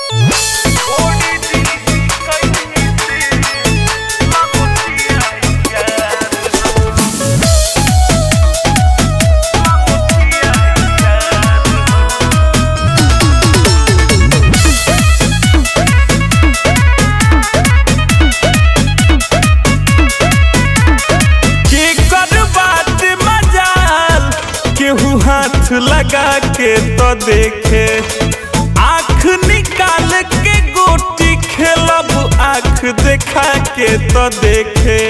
हाथ लगा के तो देखे आँख निकाल के गोटी खेलब आँख देखा के तो देखे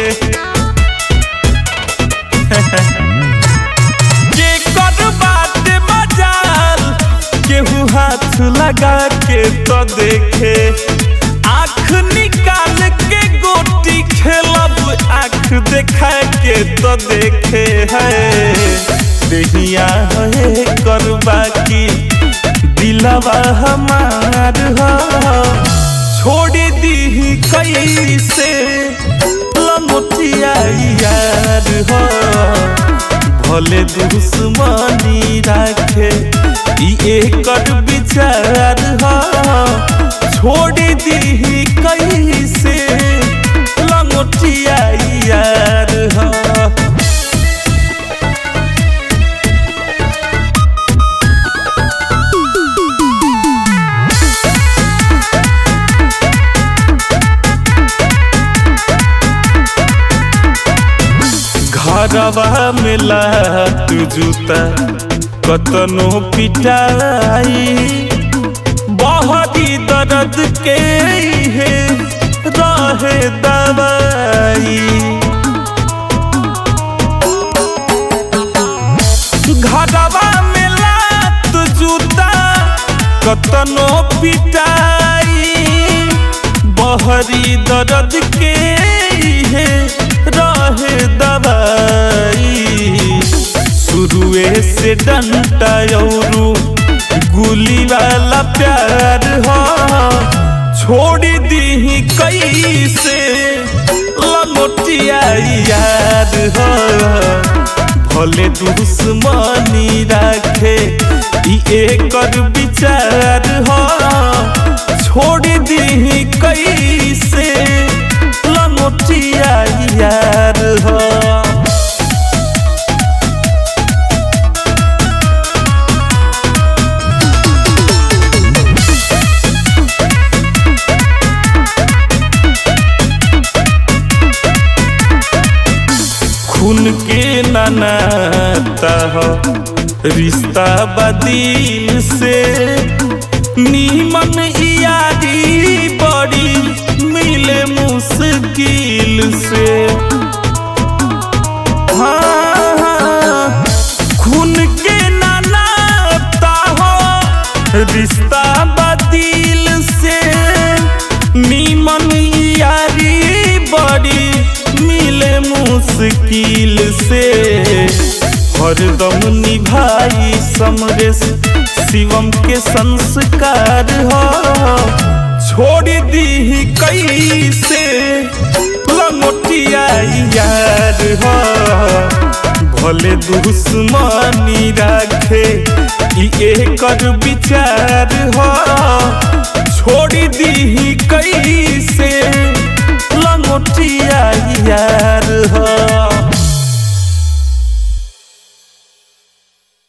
के कर बात मजाल केहू हाथ लगा के तो देखे आँख निकाल के गोटी खेलब आँख देखा के तो देखे है देहिया है करबा की दिलवा हमार हो छोड़ दी कैसे लंगोटिया यार हो भले दुश्मनी राखे ई एकर विचार हो छोड़ दी कैसे लंगोटिया यार हो घरवा में लात जूता कतनो पिटाई बहरी दर्द के है रहे दवाई घरवा में लात जूता कतनो पिटाई बहरी दर्द के है रहे दवाई शुरुए से डंटा औरू गुली वाला प्यार हो छोड़ दी कैसे लंगोटिया यार हो भले दुश्मनी राखे ई एकर विचार हो छोड़ दी कैसे लंगोटिया यार हो खून के नाता हो रिश्ता बदिल से नीमन यारी बड़ी मिले मुश्किल से हाँ, हाँ, खून के नाता हो रिश्ता बदिल से नीमन यारी बड़ी मिले मुश्किल से हरदम निभाई समरेश शिवम के संस्कार हो छोड़ दी कैसे लंगोटिया यार हो भले दुश्मनी राखे ई एकर विचार हो छोड़ दी